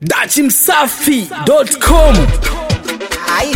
dachimsafi.com Ai.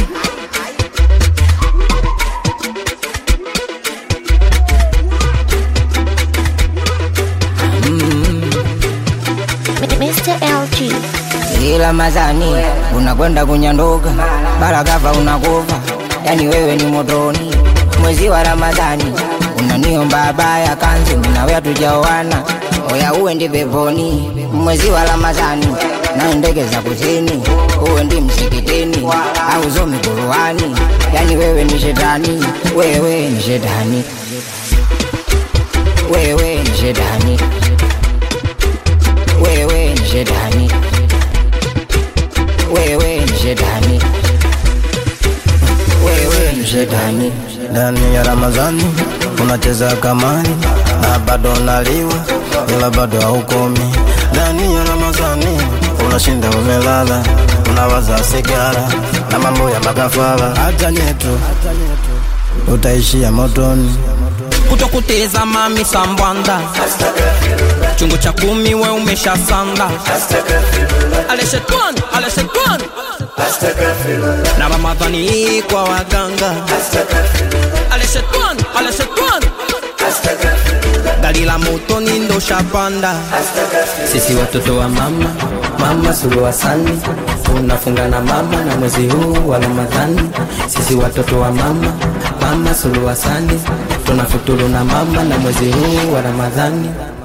Mr. LG. Ila mazani unakwenda kunyandoka, baragava unakufa, yani wewe ni motoni. Mwezi wa Ramadhani unaniomba baya kanzi, minawe hatujaoana, oya uwe ndi peponi. Mwezi wa Ramadhani na ndege za kusini, uwe ndi msikitini au zomi Qur'ani, yani wewe ni shetani, wewe ni shetani, wewe ni shetani, wewe ni shetani wewe ni shetani, wewe ni shetani. ndani ya Ramadhani unacheza kamari na bado unaliwa, ila bado haukomi. Ndani ya Ramadhani unashinda umelala, unawaza sigara na mambo ya makafara. Hata nyetu utaishia motoni. kutokuteza mami sambwanda chungu cha kumi we umesha sanda ale shetani ale shetani na ramadhani kwa waganga ale shetani ale shetani gari la motoni ndo shapanda sisi watoto wa mama mama suluhu hasani tunafunga na mama na mwezi huu wa ramadhani sisi watoto wa mama mama suluhu hasani tunafuturu na mama na mwezi huu wa ramadhani